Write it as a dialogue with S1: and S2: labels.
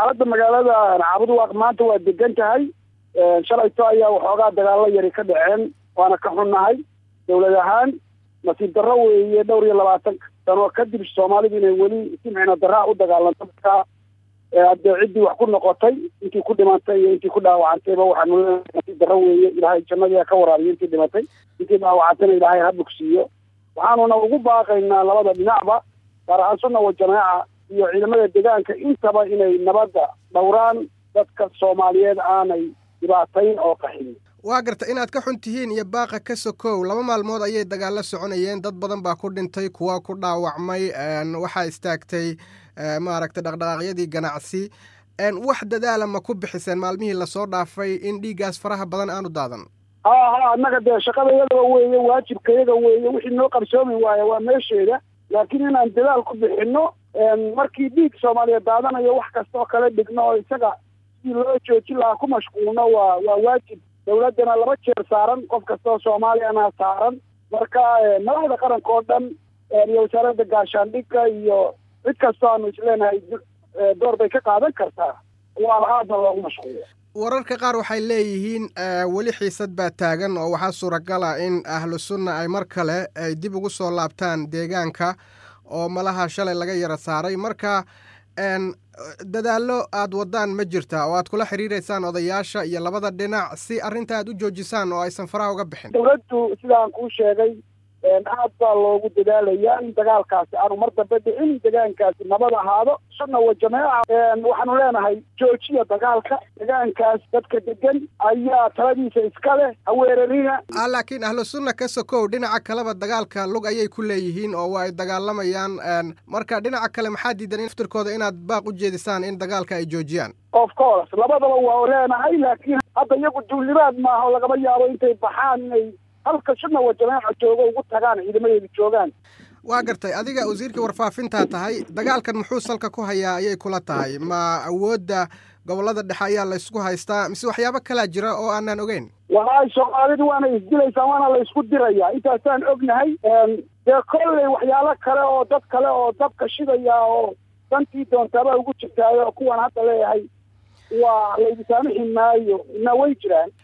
S1: xaaladda magaalada caabuduwaaq maanta waa degan tahay shalayto ayaa waxoogaa dagaalo yari ka dhaceen waana ka xunnahay dowlad ahaan nasiib darro weeye dhowr iyo labaatan sano kadib soomaalidu inay weli si micno darraa u dagaalanto markaa haddee ciddii wax ku noqotay intii ku dhimantay iyo intii ku dhaawacantayba waxaanu leenahay nasiib darro weeye ilaahay jannadii ka waraabiyo intii dhimatay intii dhaawacantayna ilaahay ha bogsiiyo waxaanuna ugu baaqaynaa labada dhinacba gaar ahaan sunna wa jamaaca iyo ciidamada deegaanka intaba inay nabadda dhowraan dadka soomaaliyeed aanay dhibaatayn oo qaxin
S2: waa garta inaad ka xun tihiin iyo baaqa ka sokow laba maalmood ayay dagaalo soconayeen dad badan baa ku dhintay kuwa ku dhaawacmay waxaa istaagtay maaragtay dhaqdhaqaaqyadii ganacsi wax dadaala ma ku bixiseen maalmihii lasoo dhaafay in dhiiggaas faraha badan aanu daadan
S1: ha ha annaga dee shaqada iyadaba weeye waajibka iyaga weeye wixii noo qarsoomi waaya waa meesheeda laakiin inaan dadaal ku bixinno markii dhiig soomaaliya daadanayo wax kasta oo kale dhigno oo isaga sidii loo joojin lahaa ku mashquulno waa waa waajib dawladdana laba jeer saaran qof kasta oo soomaaliyana saaran marka madaxda qaranka oo dhan iyo wasaaradda gaashaandhigga iyo cid kastoo aanu isleenahay door bay ka qaadan kartaa waa aadna loogu mashquulo
S2: wararka qaar waxay leeyihiin weli xiisad baa taagan oo waxaa suuragala in ahlu sunna ay mar kale ay dib ugu soo laabtaan deegaanka oo malaha shalay laga yara saaray marka dadaallo aad wadaan ma jirta oo aad kula xiriireysaan odayaasha iyo labada dhinac si arrinta aad u joojisaan oo aysan faraha uga bixin
S1: dowladdu sidaan kuu sheegay aad baa loogu dadaalayaa in dagaalkaasi aanu mar dambe dhicin degaankaasi nabad ahaado sunna wa jamaaca waxaanu leenahay joojiya dagaalka degaankaas dadka degan ayaa taladiisa iska leh haweerarina
S2: a laakiin ahlu sunna ka sokow dhinaca kaleba dagaalka lug ayay ku leeyihiin oo waa ay dagaalamayaan marka dhinaca kale maxaa diidan in aftirkooda inaad baaq u jeedisaan in dagaalka ay joojiyaan
S1: of course labadaba waa leenahay laakiin hadda iyagu duulimaad maaha oo lagama yaabo intay baxaan inay halka sunna wa jamaaca joogo ugu tagaan ciidamadeedu joogaan
S2: waa gartay adiga wasiirkii warfaafintaa tahay dagaalkan muxuu salka ku hayaa ayay kula tahay ma awoodda gobollada dhexe ayaa laysku haystaa mise waxyaabo kalaa jira oo aanaan ogeyn
S1: walahi soomaalidu waana isdilaysaa waana la ysku dirayaa intaasaan ognahay dee kolley waxyaalo kale oo dad kale oo dabka shidaya oo dantii doontaaba ugu jirtaayo kuwan hadda leeyahay waa laydisaamixi maayo ina way jiraan